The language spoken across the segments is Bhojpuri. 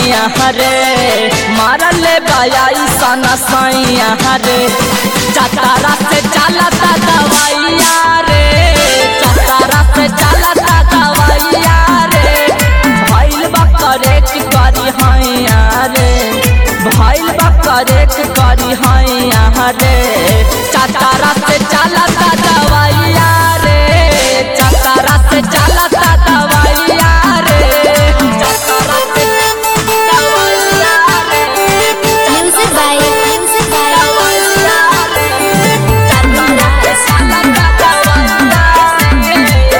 सैया हरे मारल बायाई सना सैया हरे चतारा से चलता दवाइया रे चतारा से चलता दवाइया रे भइल बा करेक्ट करी हैया रे भइल बा करेक्ट करी हैया रे चतारा से चलता दवाइया रे चतारा से चलता दवाइया रे चतारा से दवाइया रे Music by Music by दवाइया रे चतारा से चलता दवाइया रे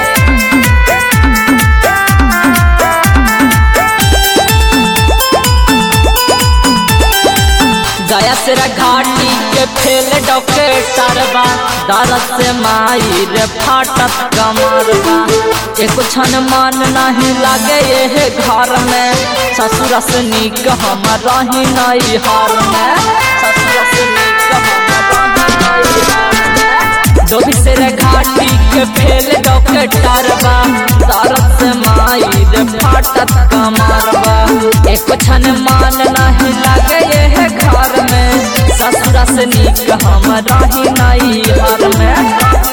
गया तेरा घाटी के फेल डॉक्टर बा दर्द से माई रे फाटत कमरबा एको क्षण मन नहीं लागे ये घर में ससुर से नीक हम रही नहीं हार में ससुर से नीक हम रही नहीं हार में डोभी से रे घाटी के फेल डॉक्टर बा दर्द से माई रे फाटत कमरबा एको क्षण मन नहीं लागे ये घर में ससुरा से नीक हम रही नहीं हर में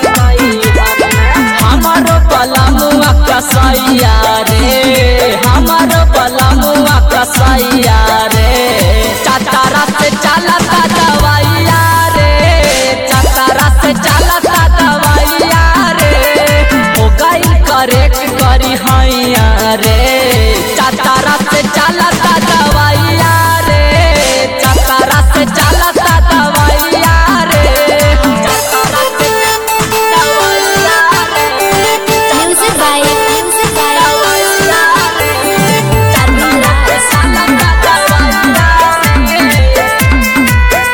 हमारो पलमुआ कसैया रे हमारो पलमुआ कसैया रे चतारा से चलता दवाइया रे चतारा से चलता दवाइया रे हो गई करेक्ट करी हैया रे चतारा से चलता दवाइया रे चतारा से चलता दवाइया रे चतारा से दवाइया रे Music by Music by दवाइया रे चतारा से चलता दवाइया रे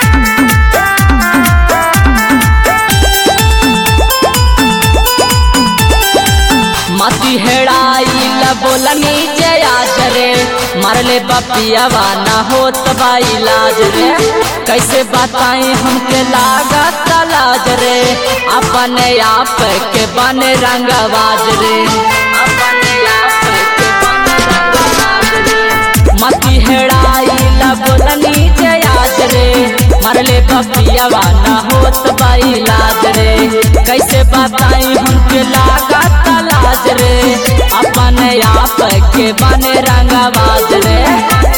मती हेड़ाई बोलनी जय आज रे मरले बपियावा ना होत बा इलाज रे कैसे बताई हमके लागत लाज रे अपने आप के बने रंगबाज रे अपने आप के बने रंगबाज रे मती हेड़ाई बोलनी जय आज रे मरले बपियावा ना होत बा इलाज रे कैसे बताई हमके लागत लाज रे अपने आप के बने रंगबाज रे